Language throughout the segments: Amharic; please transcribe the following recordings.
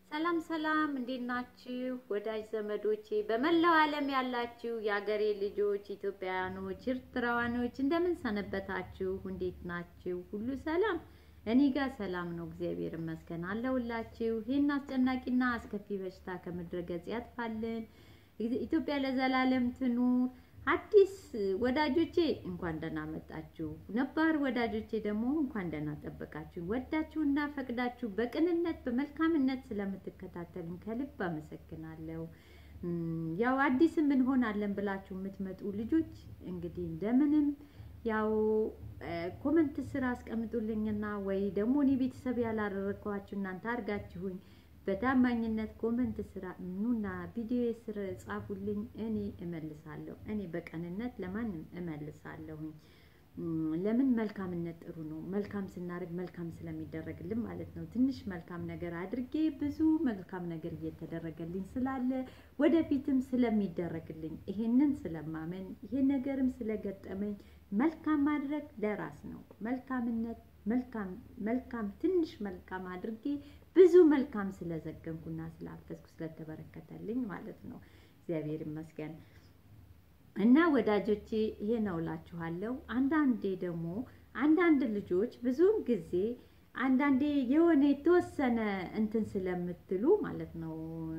ሰላም ሰላም፣ እንዴት ናችሁ ወዳጅ ዘመዶቼ፣ በመላው ዓለም ያላችሁ የአገሬ ልጆች ኢትዮጵያውያኖች፣ ኤርትራውያኖች እንደምን ሰነበታችሁ? እንዴት ናችሁ? ሁሉ ሰላም? እኔ ጋር ሰላም ነው፣ እግዚአብሔር ይመስገን አለሁላችሁ። ይህን አስጨናቂና አስከፊ በሽታ ከምድረ ገጽ ያጥፋልን። ኢትዮጵያ ለዘላለም ትኑር። አዲስ ወዳጆቼ እንኳን ደህና መጣችሁ። ነባር ወዳጆቼ ደግሞ እንኳን ደህና ጠበቃችሁ። ወዳችሁና ፈቅዳችሁ በቅንነት በመልካምነት ስለምትከታተሉኝ ከልብ አመሰግናለሁ። ያው አዲስም እንሆናለን ብላችሁ የምትመጡ ልጆች እንግዲህ እንደምንም ያው ኮመንት ስራ አስቀምጡልኝና ወይ ደግሞ እኔ ቤተሰብ ያላደረግኳችሁ እናንተ አድርጋችሁኝ በታማኝነት ኮመንት ስራ ኑና ቪዲዮ ስር ጻፉልኝ፣ እኔ እመልሳለሁ። እኔ በቀንነት ለማንም እመልሳለሁኝ። ለምን መልካምነት ጥሩ ነው። መልካም ስናደርግ መልካም ስለሚደረግልን ማለት ነው። ትንሽ መልካም ነገር አድርጌ ብዙ መልካም ነገር እየተደረገልኝ ስላለ ወደፊትም ስለሚደረግልኝ ይሄንን ስለማመን ይሄን ነገርም ስለገጠመኝ መልካም ማድረግ ለራስ ነው። መልካምነት መልካም መልካም ትንሽ መልካም አድርጌ ብዙ መልካም ስለዘገንኩና ስላፈስኩ ስለተበረከተልኝ ማለት ነው። እግዚአብሔር ይመስገን እና ወዳጆቼ ይሄ ነው እላችኋለሁ። አንዳንዴ ደግሞ አንዳንድ ልጆች ብዙውን ጊዜ አንዳንዴ የሆነ የተወሰነ እንትን ስለምትሉ ማለት ነው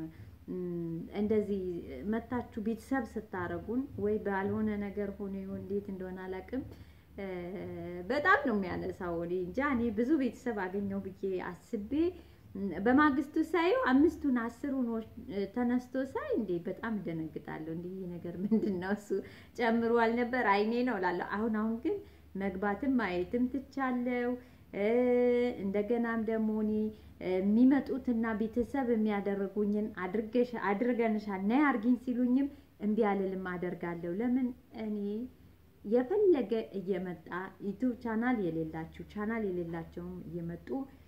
እንደዚህ መታችሁ ቤተሰብ ስታረጉን ወይ ባልሆነ ነገር ሆኖ ይሁን እንዴት እንደሆነ አላውቅም በጣም ነው የሚያነሳው። እኔ እንጃ እኔ ብዙ ቤተሰብ አገኘው ብዬ አስቤ በማግስቱ ሳየው አምስቱን አስሩን ተነስቶ ሳይ እንዴ በጣም እደነግጣለሁ። እንዲህ ይህ ነገር ምንድን ነው እሱ ጨምሮ አልነበር አይኔ ነው እላለሁ። አሁን አሁን ግን መግባትም ማየትም ትቻለው። እንደገናም ደግሞ እኔ የሚመጡትና ቤተሰብ የሚያደርጉኝን አድርገሽ አድርገንሻል ነይ አርጊኝ ሲሉኝም እምቢ አልልም፣ አደርጋለሁ። ለምን እኔ የፈለገ እየመጣ ዩቱብ ቻናል የሌላችሁ ቻናል የሌላቸውም እየመጡ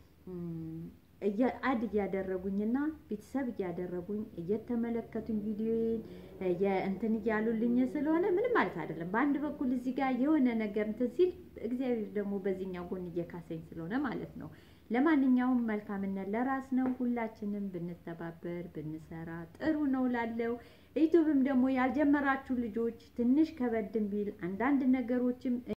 አድ እያደረጉኝና ቤተሰብ እያደረጉኝ እየተመለከቱኝ ቪዲዮዬን እንትን እያሉልኝ ስለሆነ ምንም ማለት አይደለም። በአንድ በኩል እዚህ ጋር የሆነ ነገር እንትን ሲል እግዚአብሔር ደግሞ በዚህኛው ጎን እየካሰኝ ስለሆነ ማለት ነው። ለማንኛውም መልካምነት ለራስ ነው። ሁላችንም ብንተባበር ብንሰራ ጥሩ ነው ላለው ዩቱብም ደግሞ ያልጀመራችሁ ልጆች ትንሽ ከበድም ቢል አንዳንድ ነገሮችም